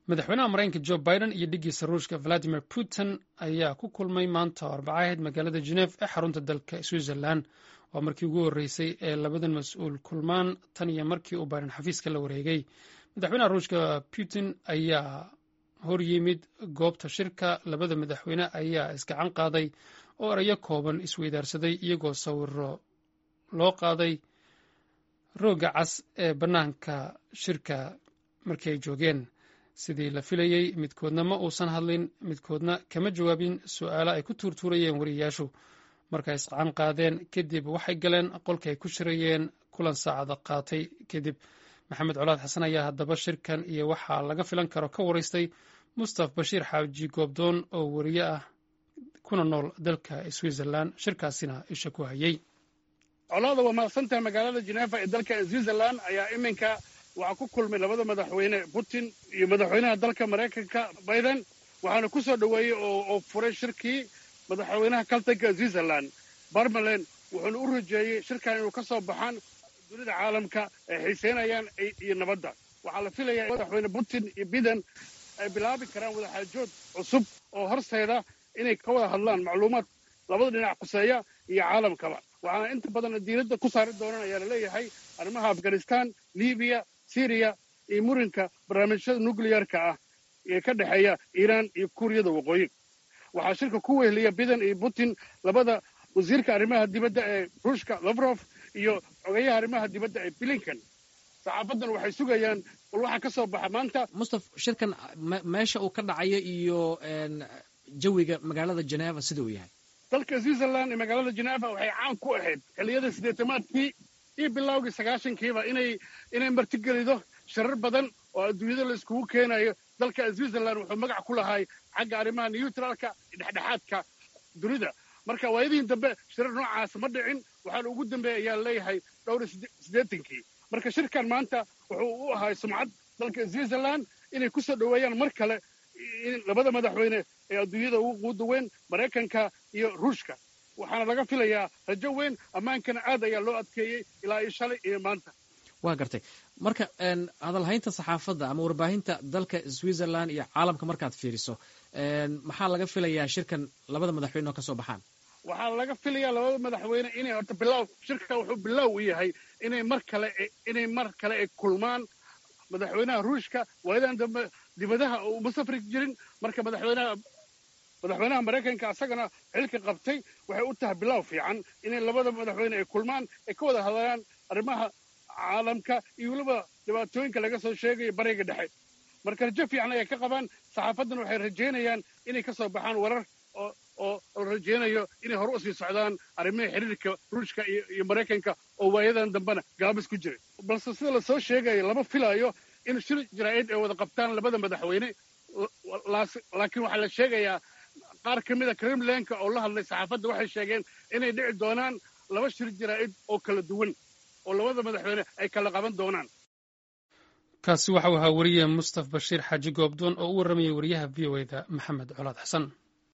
madaxweynaha maraykanka jo biden iyo dhiggiisa ruushka valadimir putin ayaa ku kulmay maanta oo arbaca ahayd magaalada geneve ee xarunta dalka switzerland waa markii ugu horreysay ee labadan mas-uul kulmaan tan iyo markii uu biden xafiiska la wareegay madaxweynaha ruushka putin ayaa hor yimid goobta shirka labada madaxweyne ayaa isgacan qaaday oo erayo kooban isweydaarsaday iyagoo sawiro loo qaaday rooga cas ee bannaanka shirka markii ay joogeen sidii la filayey midkoodna ma uusan hadlin midkoodna kama jawaabin su'aalo ay ku tuurtuurayeen wariyayaashu markay isqacan qaadeen kadib waxay galeen qolkii ay ku shirayeen kulan saacada qaatay kadib maxamed colaad xasan ayaa haddaba shirkan iyo waxaa laga filan karo ka waraystay mustaf bashiir xaaji goobdoon oo wariye ah kuna nool dalka switzerland shirkaasina isha ku hayey colaada waa mahadsantahay magaalada geneeva ee dalka switzerland ayaa iminka waxaa ku kulmay labada madaxweyne putin iyo madaxweynaha dalka maraykanka biden waxaana ku soo dhoweeyey oo furay shirkii madaxweynaha kaltanka switzerland barmalen wuxuuna u rajeeyey shirkan inuu ka soo baxaan dunida caalamka ay xiiseynayaan iyo nabadda waxaa la filayaa in madaxweyne putin iyo biden ay bilaabi karaan wadaxaajood cusub oo horseeda inay ka wada hadlaan macluumaad labada dhinac quseeya iyo caalamkaba waxaana inta badan diinadda ku saari doonaan ayaa laleeyahay arrimaha afghanistan libiya syriya iyo murinka barnaamijyada nucliyarka ah ee ka dhexeeya iiraan iyo kuuriyada waqooyi waxaa shirka ku weheliya biden iyo putin labada wasiirka arrimaha dibadda ee ruushka lafrof iyo xogeyaha arrimaha dibadda ee blinkan saxaafadan waxay sugayaan bal waxaa ka soo baxa maanta mustaf shirkan meesha uu ka dhacayo iyo jawiga magaalada geneva sida uu yahay dalka switzerland iyo magaalada geneva waxay caan ku ahayd xilliyada siddeetamaadkii iyo bilowgii sagaashankiiba inay inay martigelido shirar badan oo adduunyada la iskugu keenayo dalka switzerland wuxuu magac ku lahay xagga arrimaha neutralka dhexdhexaadka dunida marka waayadihin dambe shirar noocaas ma dhicin waxaana ugu dambeeya ayaa leeyahay dhowr siddeetankii marka shirkan maanta wuxuu u ahay sumcad dalka switzerland inay ku soo dhoweeyaan mar kale in labada madaxweyne ee adduunyada ugu quuda weyn maraykanka iyo ruushka waxaana laga filayaa rajo weyn ammaankana aad ayaa loo adkeeyey ilaa iyo shalay iyo maanta waa gartay marka hadalhaynta saxaafadda ama warbaahinta dalka switzerland iyo caalamka markaad fiiriso maxaa laga filayaa shirkan labada madaxweyne oo ka soo baxaan waxaa laga filayaa labada madaxweyne inay horta bilow shirka wuxuu bilow u yahay inay mar kale inay mar kale ay kulmaan madaxweynaha ruushka waayadan dambe dibadaha uma safri jirin marka madaxweynaha madaxweynaha maraykanka asagana xilka qabtay waxay u tahay bilow fiican inay labada madaxweyne ay kulmaan ay ka wada hadlaan arrimaha caalamka iyo weliba dhibaatooyinka laga soo sheegayo bariga dhexe marka rajo fiican ayay ka qabaan saxaafaddana waxay rajaynayaan inay ka soo baxaan warar oo oo rajaynayo inay hore usii socdaan arrimaha xiriirka ruushka iyo maraykanka oo waayadan dambena gaabis ku jiray balse sida lasoo sheegayo lama filaayo in shir jaraa'id ay wada qabtaan labada madaxweyne laakiin waxaa la sheegayaa qaar ka mida kremlenka oo la hadlay saxaafadda waxay sheegeen inay dhici doonaan laba shir jaraa'id oo kala duwan oo labada madaxweyne ay kala qaban doonaan kaasi waxau ahaa weriye mustaf bashiir xaaji goobdoon oo u warramayay wariyaha v o eda maxamed colaad xasan